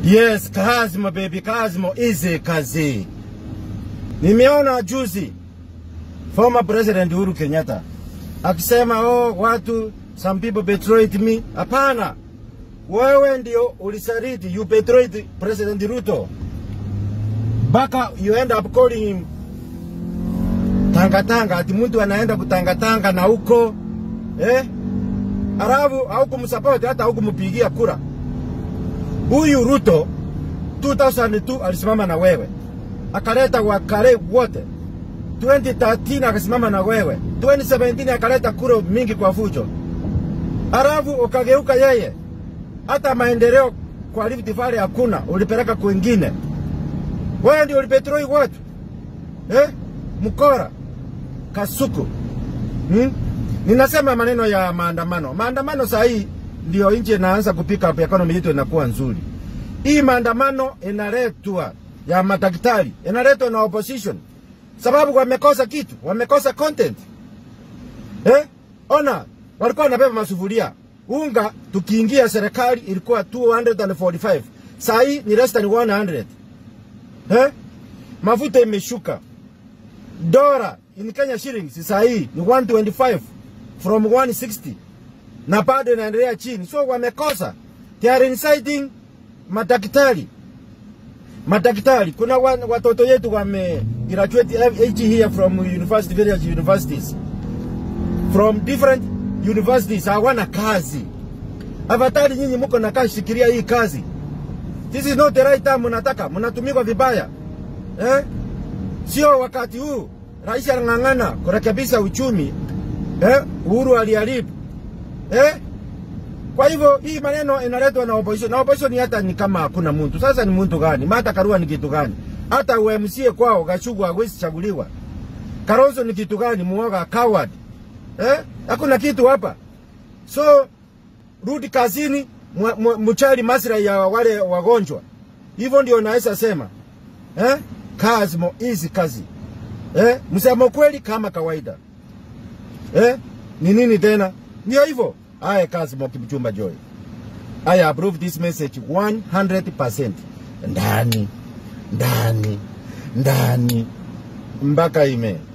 Yes, Kazimo baby, Kazimo easy kazi. Nimeona juzi former president Uhuru Kenyatta akisema oh, watu some people betrayed me. Hapana, wewe ndio ulisaliti, you betrayed President Ruto mpaka you end up calling him tangatanga, ati mtu anaenda kutangatanga na huko eh, alafu haukumsupport hata haukumpigia kura. Huyu Ruto 2002 alisimama na wewe akaleta wakale wote 2013 akasimama na wewe 2017 akaleta kura mingi kwa fujo, alafu ukageuka yeye. Hata maendeleo kwa Rift Valley hakuna, ulipeleka kwingine. Wewe ndio ulipetroi watu eh? Mkora Kasuku hmm? Ninasema maneno ya maandamano. Maandamano saa hii ndio nchi inaanza kupika up, economy yetu inakuwa nzuri. Hii maandamano inaletwa ya madaktari, inaletwa na opposition sababu wamekosa kitu, wamekosa content eh? Ona, walikuwa wanabeba masufuria unga, tukiingia serikali ilikuwa 245 saa hii ni less than 100 eh? Mafuta imeshuka, dola in Kenya shillings saa hii ni 125 from 160 na bado inaendelea chini, so wamekosa. They are inciting madaktari madaktari. Kuna wa, watoto yetu wame graduate age here from university various universities from different universities, hawana kazi. Afadhali nyinyi mko na kazi, shikilia hii kazi. This is not the right time. Mnataka mnatumikwa vibaya eh? Sio wakati huu. Rais anang'ang'ana kurekebisha uchumi eh? Uhuru aliharibu eh? Kwa hivyo hii maneno inaletwa na opposition. Na opposition hata ni kama hakuna mtu. Sasa ni mtu gani? Martha Karua ni kitu gani? Hata UMCA kwao Gachagua hawezi chaguliwa. Kalonzo ni kitu gani? Muoga coward. Eh? Hakuna kitu hapa. So rudi kazini, mchali maslahi ya wale wagonjwa. Hivyo ndio naweza sema. Eh? Kazi mo easy kazi. Eh? Msemo kweli kama kawaida. Eh? Ni nini tena? Ndio hivyo. Aya kazi mo Kipchumba Joy. I approve this message 100%. Ndani. Ndani. Ndani. Mpaka ime.